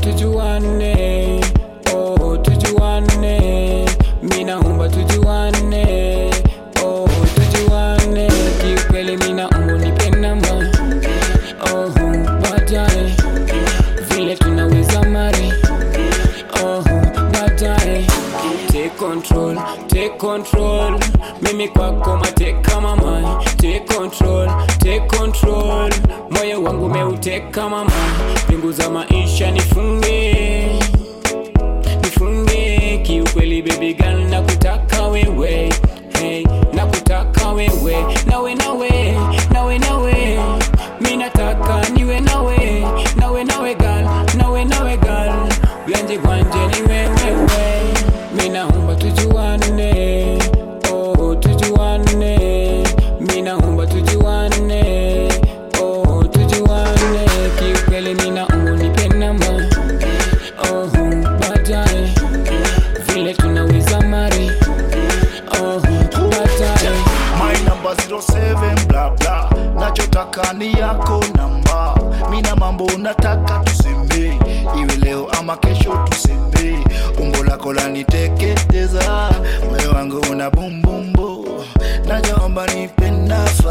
tujuane oh tujuane mi naomba tujuane oh tujuane kiukweli mi naomba unipe namba oh baadaye vile tunaweza mari oh baadaye take control take control mimi kwako mateka mama take control take control moyo wangu meuteka mama pingu za maisha nifunge nifunge kiukweli baby girl nakutaka wewe hey, nakutaka wewe nawe nawe nawe nawe mi nataka niwe nawe nawe nawe gal nawe nawe gal uyanje kwanje ni wewewe mi naomba tujuane oh tujuane mi naomba tujuane oh tujuane kiukweli mi naomba unipe namba oh baadaye vile tunaweza mari oh baadaye my number 07 bla bla nachotaka ni yako namba mina mambo unataka tuseme iwe leo ama kesho tuseme umbo lako laniteketeza moyo wangu una bumbumbu najaomba nipe nafasi